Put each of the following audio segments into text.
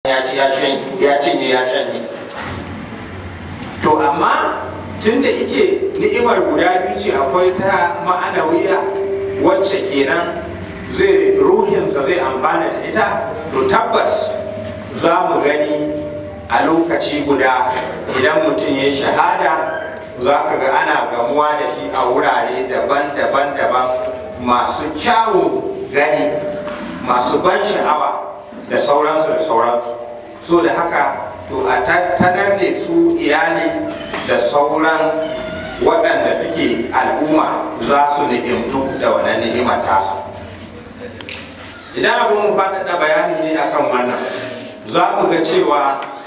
ya ci ya cinye ya shanye to amma tun da ike ni'imar guda biyu ce akwai ta ma'anawiya wacce kenan zai ruhinsa zai amfana da ita to tabbas za mu gani a lokaci guda idan mutum ya shahada za ka ga ana gamuwa da shi a wurare daban-daban daban masu kyawun gani masu ban sha'awa da sauransu da sauransu so da haka to a tattanar ne su iyali da sauran waɗanda suke al'umma za su ni'imtu da wannan ni'imar tasa idan abin mu faɗaɗa bayani ne akan wannan za mu ga cewa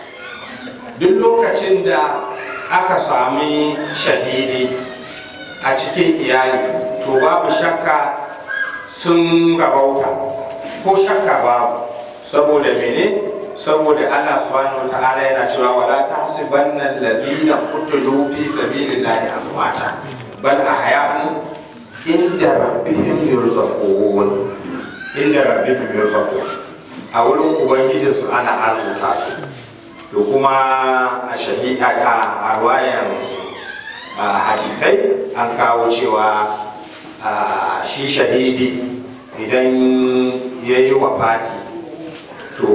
duk lokacin da aka sami shahidi a cikin iyali to babu shakka sun rabauta ko shakka babu saboda mene saboda Allah subhanahu wa ta'ala yana cewa wala tahsibanna allazina qutilu fi sabilillahi amwata bal ahya'un inda rabbihim yurzaqun inda rabbihim yurzaqun a wurin ubangijinsu ana arzuta su to kuma a shahida a ruwayan hadisai an kawo cewa shi shahidi idan ya yi wafati to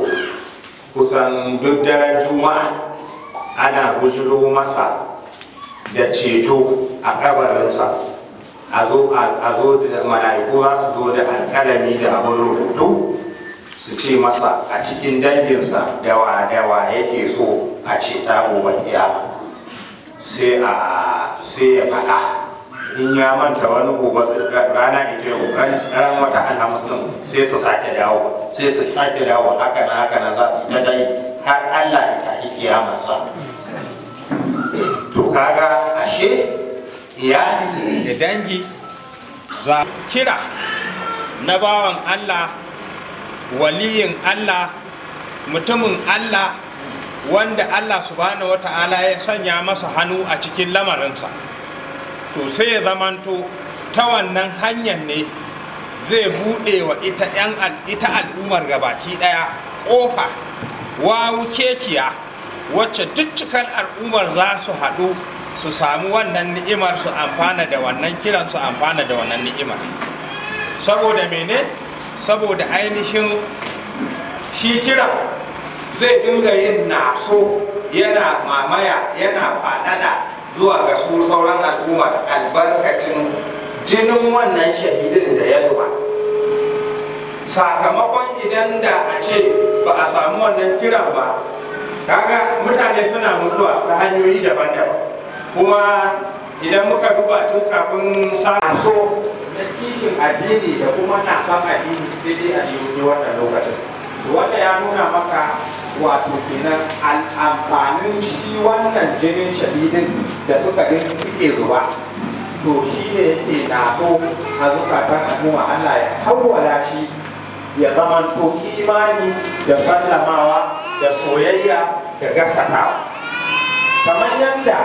kusan duk daren juma'a ana bujiro masa da ceto a kabarinsa a zo da mala'iku za su zo da alkalami da abin rubutu su ce masa a cikin danginsa dawa dawa yake so a ceta gobe kiyama sai a sai ya faɗa in ya manta wani gobe rana ita yau ran wata alhamis din sai su sake dawo sai su sake dawo haka na haka na za su ta dai har Allah ya tafi kiyamarsa to kaga ashe iyali da dangi za kira na bawan Allah waliyin Allah mutumin Allah wanda Allah subhanahu wata'ala ya sanya masa hannu a cikin lamarinsa to sai ya zamanto ta wannan hanyar ne zai buɗe wa ita yan ita al'ummar gabaki ɗaya ƙofa wawu kekiya wacce duk cikin al'ummar za su haɗu su samu wannan ni'imar su amfana da wannan kiran su amfana da wannan ni'imar saboda mene saboda ainihin shi kiran zai dinga yin naso yana mamaya yana faɗaɗa zuwa ga su sauran al'ummar albarkacin jinin wannan shahidin da ya zuba sakamakon idan da a ce ba a samu wannan kiran ba kaga mutane suna mutuwa ta hanyoyi daban-daban kuma idan muka duba tun kafin samun so na kishin addini da kuma na san addini sai dai a yi wannan lokacin wanda ya nuna maka wato kenan amfanin shi wannan jinin shahidin da suka din suke zuba to shi ne yake naso a zukatan al'umma Allah ya hawwala shi ya zamanto imani da sallamawa da soyayya da gaskatawa kamar yadda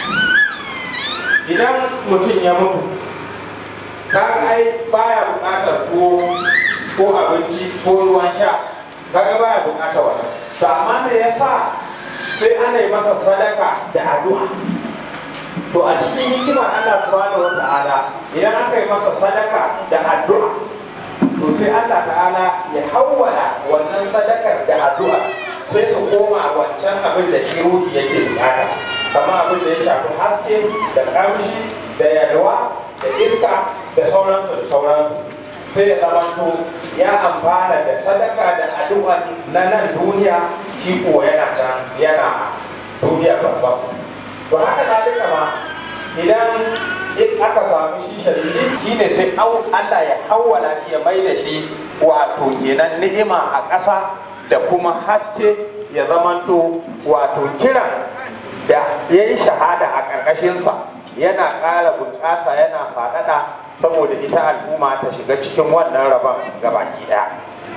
idan mutum ya mutu kaga ai baya bukatar tuwo ko abinci ko ruwan sha kaga baya bukatar wannan to amma me yasa sai ana yi masa sadaka da addu'a to a cikin hikimar Allah subhanahu wata'ala idan aka yi masa sadaka da addu'a to sai Allah ta'ala ya hawwala wannan sadakar da addu'a sai su koma wancan abin da shi ruhi yake bukata kamar abin da ya shafi haske da kamshi da yalwa da iska da sauransu da sauransu sai ya zamanto ya amfana da sadaka da addu'a na nan duniya shi ko yana can yana duniya babban to haka zalika ma idan in aka samu shi shadidi shi ne sai Allah ya hawwala shi ya mai da shi wato kenan ni'ima a ƙasa da kuma haske ya zamanto wato kiran da ya yi shahada a ƙarƙashinsa yana ƙara bunƙasa yana faɗaɗa saboda ita al'umma ta shiga cikin wannan rabon gabaki ɗaya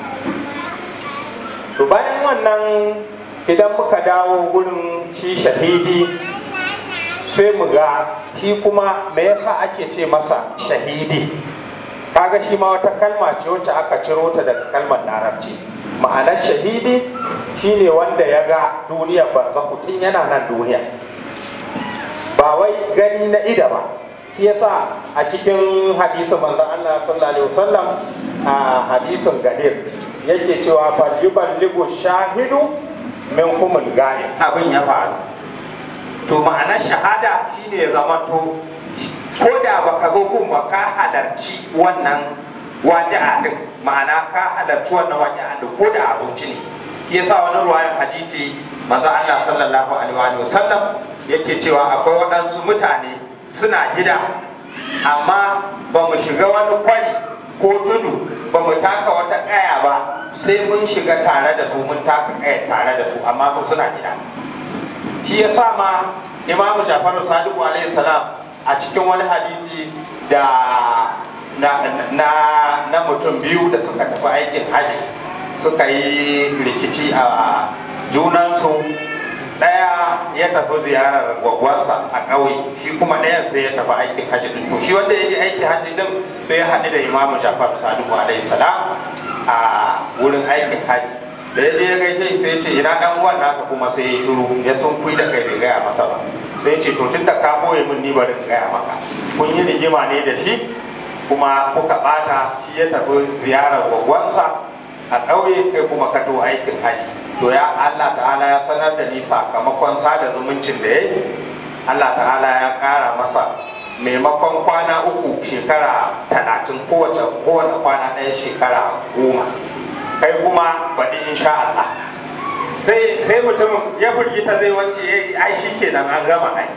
to bayan wannan idan muka dawo gurin shi shahidi sai mu ga shi kuma me yasa ake ce masa shahidi kaga shi ma wata kalma ce wacce aka ciro ta daga kalmar larabci ma'anar shahidi shine wanda ya ga duniyar barzahu tun yana nan duniya ba wai gani na ida ba shi yasa a cikin hadisin manzon Allah sallallahu alaihi wasallam a hadisin gadir yake cewa fal yuballighu shahidu min humul gani abin ya faru to ma'anar shahada shine ya zama to ko da baka zo gun ba ka halarci wannan waji'a din ma'ana ka halarci wannan waji'a din ko da a zuci ne yasa wani ruwayan hadisi manzo Allah sallallahu alaihi wa sallam yake cewa akwai waɗansu mutane suna gida amma ba mu shiga wani kwari ko tudu ba mu taka wata ƙaya ba sai mun shiga tare da su mun taka ƙaya tare da su amma su suna gida shi yasa ma imamu jafaru sadiku alaihi salam a cikin wani hadisi da na, na, na mutum biyu da suka tafi aikin haji suka yi rikici a junansu ɗaya ya tafi ziyarar gwagwarsa a ƙauye shi kuma ɗayan sai ya tafi aikin haji din to shi wanda ya je aikin haji din sai ya haɗu da imamu jafar sadiku alaihi salam a wurin aikin haji da ya je ya gaishe sai ya ce ina ɗan uwan naka kuma sai ya shiru ya sun kui da kai bai gaya masa ba sai ce to tun da ka boye min ni bari in gaya maka kun yi rigima ne da shi kuma kuka bata shi ya tafi ziyarar gwagwansa a ƙauye kai kuma ka to aikin haji to ya Allah ta'ala ya sanar da ni sakamakon sada zumuncin da ya Allah ta'ala ya ƙara masa maimakon kwana uku shekara talatin kowace kowane kwana ɗaya shekara goma kai kuma baɗi insha Allah sai sai mutum ya firgita zai wance ai shi kenan an gama ai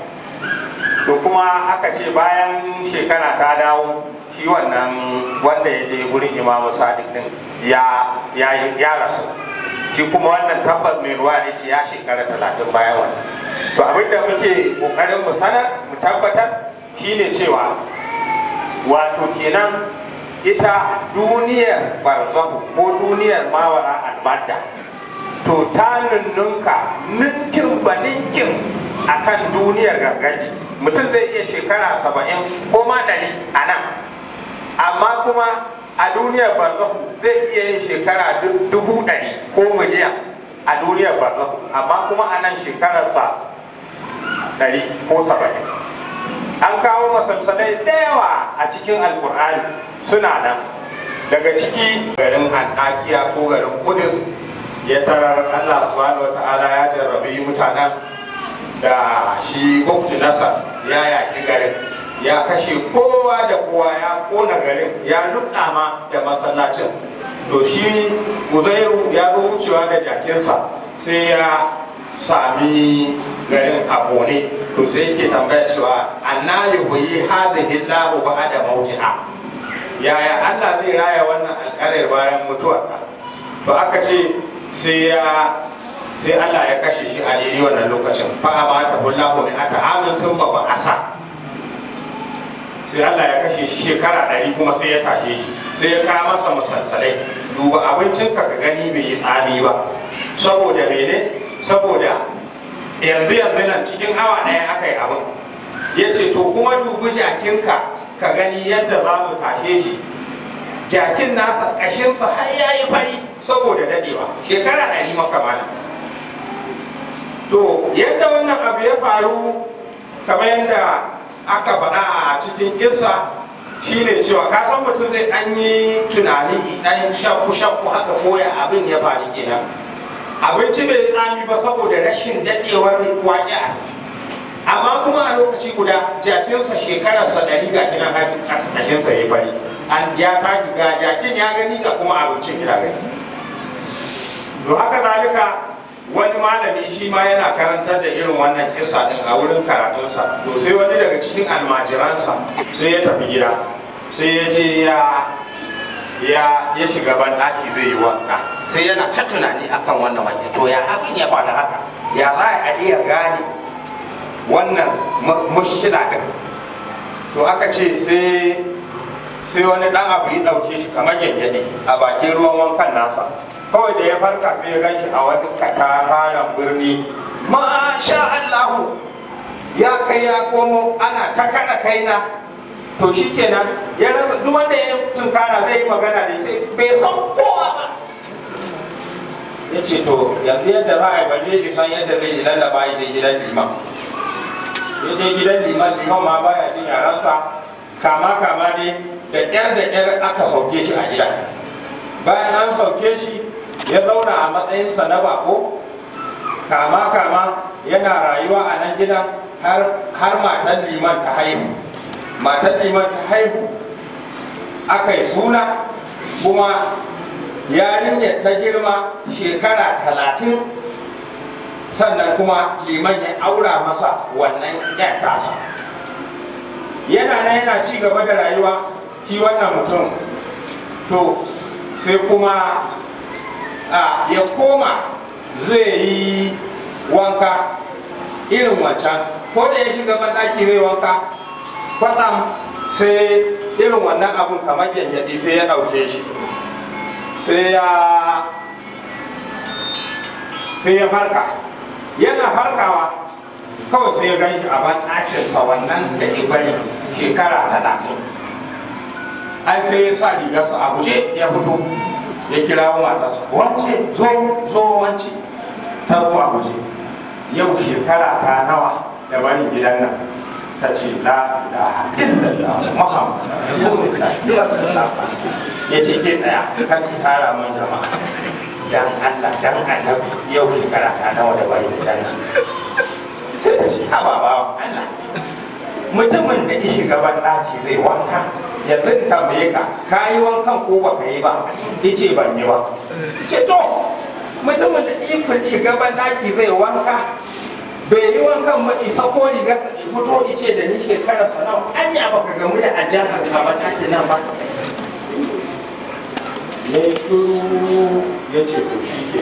to kuma aka ce bayan shekara ta dawo shi wannan wanda ya je gurin imamu sadiq din ya ya ya rasu shi kuma wannan tabbas mai ruwa ne ce ya shekara talatin bayan wannan to abinda muke kokarin mu sanar mu tabbatar shine cewa wato kenan ita duniyar barzahu ko duniyar mawara albadda to ta nunnunka ninkin ba ninkin a kan duniyar gangaji mutum zai iya shekara saba'in ko ma ɗari a nan amma kuma a duniyar barzahu zai iya yin shekara dubu ɗari ko miliyan a duniyar barzahu amma kuma a nan shekararsa ɗari ko saba'in an kawo masalsalai da yawa a cikin alkur'ani suna nan daga ciki garin antakiya ko garin kudus ya tarar allah subhanahu wa ta'ala ya jarrabi mutanen da shi mufti nasar ya yaki garin ya kashe kowa da kowa ya kona garin ya ma da masallacin to shi uzairu ya zo wucewa da jakinsa sai ya sami garin a kone to sai yake tambaya cewa anna yuhyi hadhihi Allahu ba'da mautiha yaya Allah zai raya wannan alƙarar bayan mutuwarka to aka ce sai ya sai Allah ya kashe shi a daidai wannan lokacin fa amata hullahu min ata amin sun ba asa sai Allah ya kashe shi shekara ɗari kuma sai ya tashe shi sai ya kawo masa musalsalai duba abincinka ka gani bai yi tsami ba saboda mene saboda yanzu yanzu nan cikin awa ɗaya aka yi abin ya ce to kuma dubi jakinka ka gani yadda za mu tashe shi jakin nasa ƙashinsa har ya yi fari saboda dadewa shekara ɗari makamana to yadda wannan abu ya faru kamar yadda aka faɗa a cikin kisa shine cewa ka san mutum zai an yi tunani ɗan shakku shakku haka koya abin ya faru kenan abinci bai tsami ba saboda rashin daɗewar waƙi'a amma kuma a lokaci guda jakinsa shekararsa ɗari ga shi nan har ƙasashensa ya bari an ya tashi ga jakin ya gani ga kuma abincin ya gani to haka zalika wani malami shi ma yana karantar da irin wannan kisa din a wurin karatunsa to sai wani daga cikin almajiransa sai ya tafi gida sai ya je ya ya ya shiga banɗaki zai yi wanka sai yana ta tunani akan wannan wake to ya hakan ya faɗa haka ya za a iya gane wannan mushkila din to aka ce sai sai wani dan abu ya ɗauke shi kamar gyangyaɗe a bakin ruwan wankan nasa kawai da ya farka sai ya ganshi a wani katafaren birni masha Allahu ya kai ya komo ana ta kada kaina to shi kenan ya rasa duk wanda ya tunkara zai yi magana da shi bai san kowa ba ya ce to yanzu yadda za a yi bari ya san yadda zai lallaba ya je gidan liman ya je gidan liman liman ma baya jin yaransa kama kama ne da ƙyar da ƙyar aka sauke shi a gida bayan an sauke shi ya zauna a matsayinsa na bako kama kama yana rayuwa a nan gidan har matan liman ta haihu matan liman ta haihu aka yi suna kuma yarinyar ta girma shekara talatin sannan kuma liman ya aura masa wannan yan tasa yana nan yana ci gaba da rayuwa shi wannan mutum to sai kuma a ya koma zai yi wanka irin wancan ko da ya shiga banɗaki zai wanka kwatsam sai irin wannan abun kamar yanyaɗi sai ya ɗauke shi sai ya sai ya farka yana farkawa kawai sai ya ganshi a ban ɗakinsa wannan da ibari shekara talatin ai sai ya sa rigarsa a guje ya fito ya kira matarsa wance zo zo wance ta zo a guje yau shekara ta nawa da barin gidan nan ta ce la ilaha illallah muhammad ya ce ke tsaya kan ki tara mun jama'a dan Allah dan annabi yau shekara ta nawa da barin gidan nan sai ta ce haba ba Allah mutumin da ya shiga ban ɗaki zai wanka yanzu in tambaye ka ka yi wankan ko ba ka yi ba ya ce ban yi ba ce to mutumin da ikon shiga ban ɗaki zai wanka bai yi wankan ba ita ko riga ta fito ice da ni shekarar sana'u anya baka gamu da aljanna ka ban ɗaki nan ba ya yi shuru ya ce to shi ke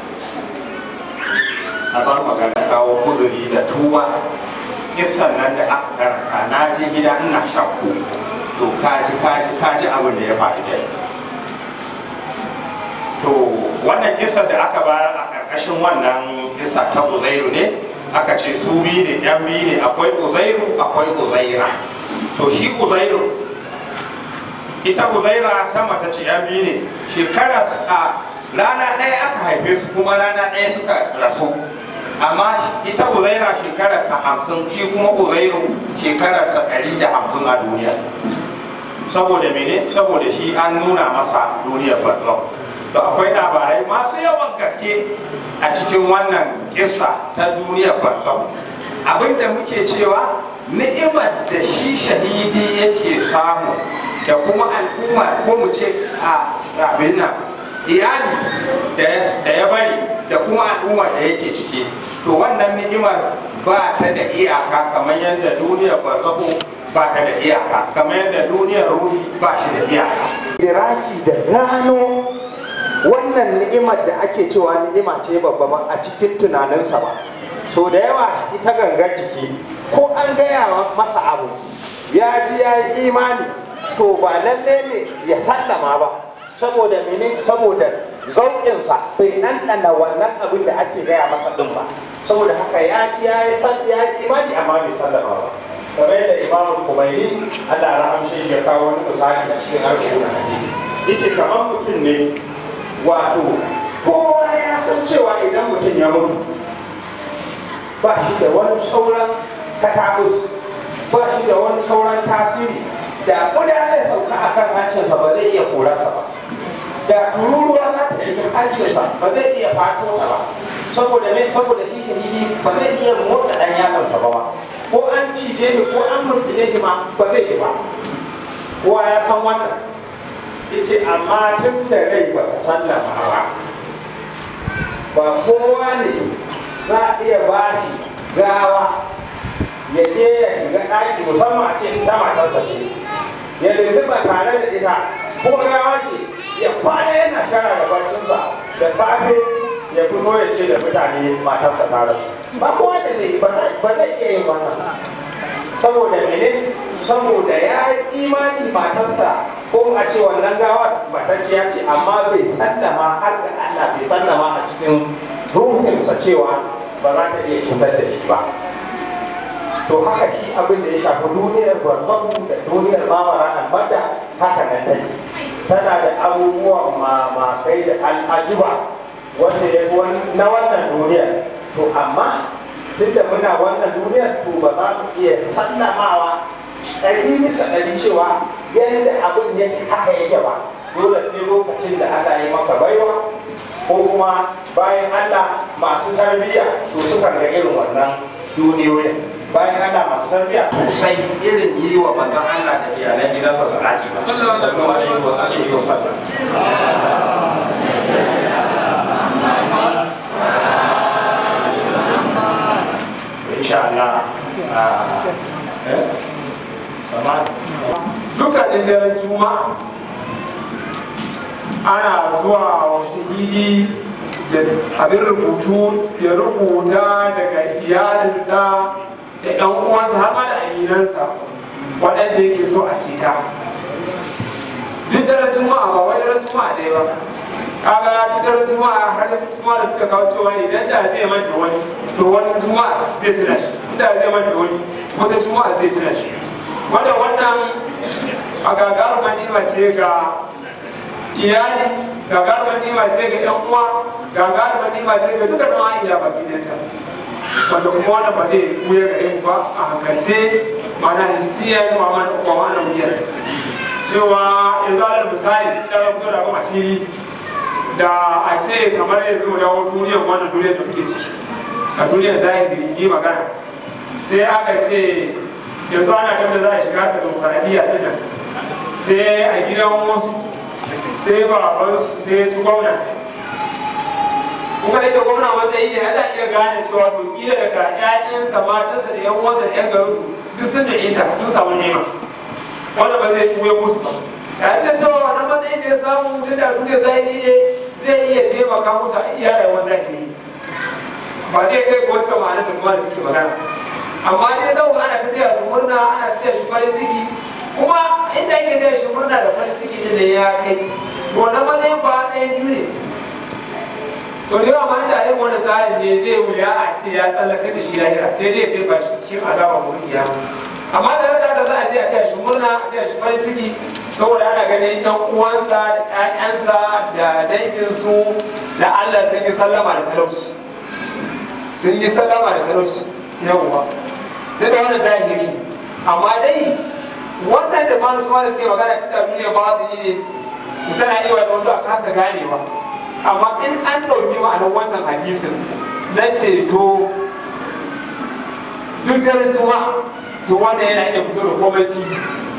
a bar magana kawo kuduri da tuwa kisan nan da aka karanta na je gida ina shakku to kaji kaji kaji abin da ya faru da to wannan kisan da aka bayar a karkashin wannan kisa ta uzairu ne aka ce su biyu ne yan biyu ne akwai uzairu akwai uzaira to shi uzairu ita uzaira ta mata ce yan biyu ne shekara a rana ɗaya aka haife su kuma rana ɗaya suka rasu amma ita uzaira shekara ta hamsin shi kuma uzairu shekara ta ɗari da hamsin a duniya saboda mene saboda shi an nuna masa duniyar barzau to akwai labarai masu yawan gaske a cikin wannan kissa ta duniyar barzau abinda muke cewa ni'imar da shi shahidi yake samu da kuma al'umma ko mu ce a abin nan iyali da ya bari da kuma al'ummar da yake ciki to wannan ni'imar ba ta da iyaka kamar yadda duniyar barzahu ba ta da iyaka kamar yadda duniyar ruhi ba shi da iyaka iraki da gano wannan ni'imar da ake cewa ni'ima ce babba ba a cikin tunaninsa ba so da yawa ita gangar jiki ko an gaya masa abu ya ji ya yi imani to ba lalle ne ya sallama ba saboda mene saboda zauƙinsa bai ɗanɗana wannan abin da ake gaya masa ɗin ba saboda haka ya ci ya yi san ya yi imani amma bai sallama ba kamar yadda imamu kumaini Allah rahamshe ya kawo wani misali a cikin alƙur'ani hadisi yace kamar mutum ne wato kowa ya san cewa idan mutum ya mutu ba shi da wani sauran katabus ba shi da wani sauran tasiri da kuda zai sauka a kan hancinsa ba zai iya korarsa ba da tururuwa za ta shiga hancinsa ba zai iya fato ta ba saboda me saboda shi shahidi ba zai iya motsa dan yatsansa ba ko an cije ni ko an murtile ni ma ba zai yi ba kowa ya san wannan yace amma tun da rai ba ta sallama ba ba kowa ne za a iya ba shi gawa ya je ya shiga ɗaki musamman a ce ta matarsa ce ya lulluɓa tare da ita ko gawa ce ya kwana yana shara da barcinsa da safe ya fito ya ce da mutane matarsa ta rasu ba kowa da ne ba zai iya yin wannan saboda mene saboda ya yi imani matarsa ko a ce wannan gawa matacciya ce amma bai sallama har da Allah bai sallama a cikin ruhinsa cewa ba za ta iya cutar da shi ba to haka shi abin da ya shafi duniyar barzahu da duniyar mamara albarda haka nan take tana da abubuwan mamakai da al'ajuba wanda ya fi na wannan duniyar to amma duk da muna wannan duniyar to ba za mu iya sallamawa ɗari bisa ɗari cewa yadda abin yake haka yake ba dole sai lokacin da Allah ya maka baiwa ko kuma bayan Allah masu tarbiyya su suka ga irin wannan duniyoyin bayan Allah masu tarbiyya sosai irin yi wa manzon Allah da iyalan gidansa salati ba sallallahu alaihi wa alihi wa sallam insha Allah dukkanin daren juma'a ana zuwa wa shahidi da abin rubutu ya rubuta daga iyalinsa da yan uwansa har ma da aminansa waɗanda yake so a cita duk daren juma'a ba wani daren juma'a ɗaya ba kaga duk daren juma'a har su ma da suka kawo cewa idan da zai manta wani to wani juma'a zai tuna shi inda zai manta wani wata juma'a zai tuna shi wanda wannan a gagarumar nima ce ga iyali gagarumar nima ce ga yan uwa gagarumar nima ce ga duka nawa ila baki ɗanta wanda kuma wannan ba zai wuya ga yin ba a hankalce mana hissiyar wa mana wuyar cewa yanzu alal misali da fito da kuma fili da a ce kamar yanzu mu dawo duniyar wannan duniyar da muke ciki a duniyar zahiri yi magana sai aka ce yanzu ana kan da za a shiga ta demokradiyya ɗin nan sai a gidan wasu sai babansu sai ya ci gwamna kuma da ke gwamna matsayi ne ana iya gane cewa to kila daga ƴaƴansa matansa da ƴan uwansa da ƴan garinsu duk sun da ita sun samu nema wanda ba zai kuya musu ba tare da cewa wannan matsayin da ya samu tun da duniya zahiri ne zai iya taimaka musu a iya rayuwar zahiri ba zai kai ko wacce ma'anar da su ma da suke magana amma dai zau ana ta taya su murna ana ta taya shi farin ciki kuma inda ake taya shi murna da farin ciki din da ya kai wannan matsayin ba ɗayan biyu ne so da yawa ma da yin wani tsarin ne zai wuya a ce ya tsallaka da shi lahira sai dai zai ba shi cikin azaba ko kiyama amma da rata da za a je a taya shi murna a taya shi farin ciki saboda ana ganin ɗan uwansa da ƴaƴansa da danginsu da Allah sun yi sallama da talauci sun yi sallama da talauci yawwa sai da wani zahiri amma dai wannan da masu ma suke magana ta duniya ba su yi ne tana iya wani wanda a kasa ganewa amma in an ɗauki ma'anar wancan hadisin na ceto duk daren juma'a to wanda yana iya fito da komai fili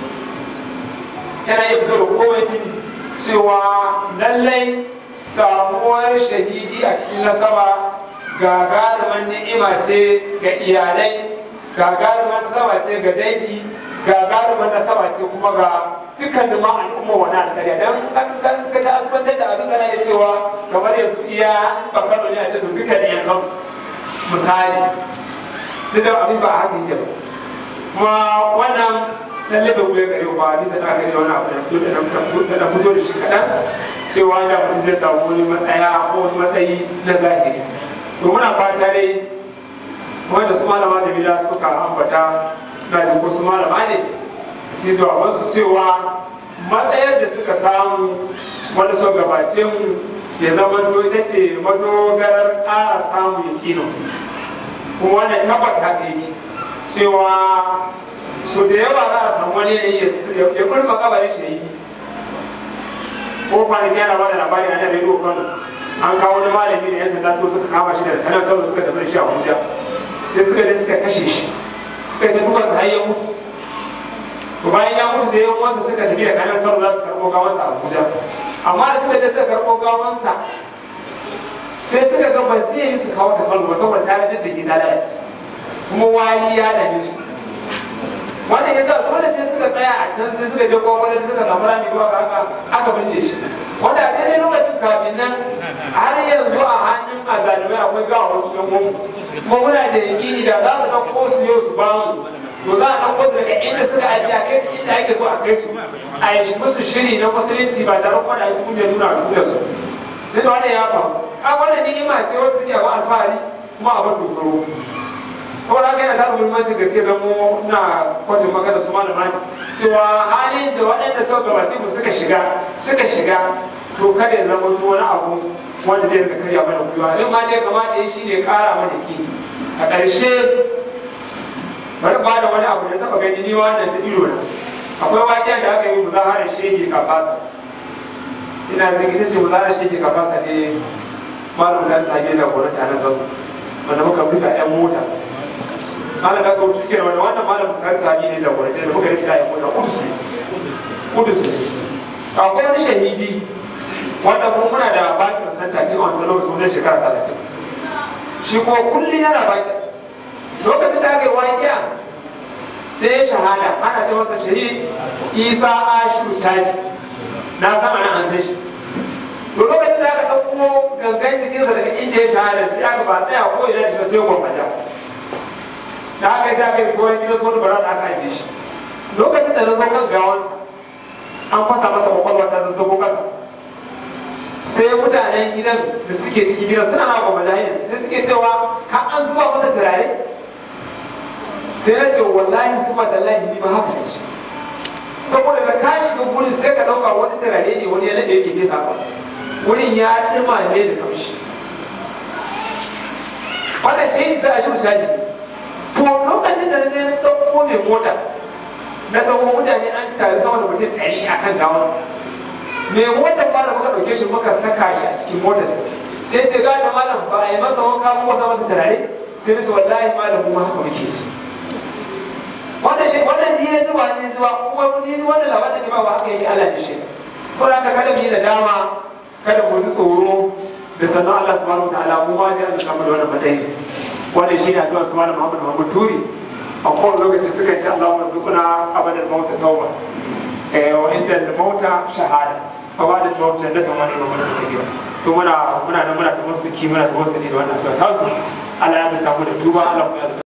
yana iya fito da komai fili cewa lallai samuwar shahidi a cikin nasaba gagarumin ni'ima ce ga iyalai gagarumin nasaba ce ga dangi gagarumin nasaba ce kuma ga dukkan ma al'umma wani alƙarya don kan ka ta asibantar da abin kana iya cewa kamar yanzu iya bakaro ne a ce to dukkan ne yankan misali duk da abin ba a haka yake ba kuma wannan lalle bai wuya gare ba bisa da aka yi wani abu da fito da fito da shi kaɗan cewa da mutum zai samu wani matsaya ko wani matsayi na zahiri to muna fata dai wanda su malama da bila suka ambata na da wasu malama ne a cikin jawabansu cewa matsayar da suka samu wanda suka gabace mu ya zama to ita ce madogarar ƙara samun yakino kuma wannan tabbas haka yake cewa so da yawa za a samu wani yanayi ya kurma kabarin shi yi ko kwanaki yana ba da labari a nan rediyo kano an kawo wani malami da yan sanda suka kama shi da kanan kano suka tafi da shi a abuja sai suka je suka kashe shi suka yi duka su har ya mutu to bayan ya mutu sai yan uwansa suka tafi da kanan kano za su karɓo gawansa a abuja amma da suka je suka karɓo gawansa sai suka ga ba zai yi su kawo ta kano ba saboda ta da ke ta lalace kuma wari ya dame su wannan yasa dole sai suka tsaya a can sai suka je gwamnati suka samu rami zuwa ga haka aka binne shi wanda a daidai lokacin kafin nan har yanzu a hannun azalimai akwai gawa wani yan gwamnati kuma muna da yaƙini da za su ɗauko su yau su ba mu to za a ɗauko su daga inda suka ajiye a kai su inda ake so a kai su a yi musu shiri na musulunci ba tare kuma da ake kunya nuna a duniya su duk wanda ya faru a wannan ni'ima ce wasu take ba alfahari kuma abin dogaro saboda haka yana da muhimmanci gaske da mu na kwatan magana su malama cewa halin da waɗanda suka gabace mu suka shiga suka shiga to kada ya zama to wani abu wanda zai rika karya mana gwiwa in ma dai kamata ya shi ne kara mana ki a ƙarshe bari ba da wani abu da taɓa gani ni wannan da ido na akwai waƙiyar da aka yi muzaharar shege kafasa ina jin ita ce muzaharar shege kafasa ne malam da sa da gwamnati a nan gaba wanda muka buga yan mota malam da ka wuce cikin wanda wannan malam da sa ne jagoranci da muka rikida yan mota kudus ne kudus ne akwai wani shahidi wanda kuma muna da bakin santa ce a wancan lokacin wajen shekara talatin shi kuma kullum yana bakin lokacin da aka yi waƙiya sai ya shahada ana ce masa shahid isa ashu caji na sama na an san shi to lokacin da aka ɗauko gangan jikinsa daga inda ya shahada sai aka ba tsaya ko ina shiga sai gwamnati da aka yi sai aka yi tsohon gidan tsohon bara da aka ajiye shi lokacin da na zo kan gawansa an fasa masa kwakwalwa ta zazzago kasa sai mutanen gidan da suke cikin gidan suna na gwamnati sai suke cewa ka an zuba masa turare sai na ce wallahi su ba da lahi ba haka ne saboda da ka shiga gurin sai ka ɗauka wani turare ne wani yana da yake nesa ba wurin ya ɗima ne da kamshi wannan shi sai a shi misali to lokacin da na je na ɗauko mai mota na ɗauko mutane an tare sama da mutum ɗari a kan gawansa mai motar ba da muka ɗauke shi muka saka shi a cikin motar sai ce gata malam ba a yi masa wanka ba masa masa turare sai na ce wallahi malam mu haka muke ci wannan shi wannan ji na zuwa ne zuwa kuma mun ji wannan labarin da ba haka yake Allah da shi ko da kada mu yi da dama kada mu ji tsoro da sannan Allah subhanahu wataala mu ma sai Allah kamar wannan matsayi wannan shi ne addu'a subhanahu Muhammad Muhammad Turi a kowane lokaci suka ce Allahumma zuqna abadan mauta tauba eh wa inda mauta shahada fa ba da mauta da kamar da mun da to muna muna nan muna da musu ki muna da wasu da wannan addu'a tasu Allah ya mutu da tuba Allah ya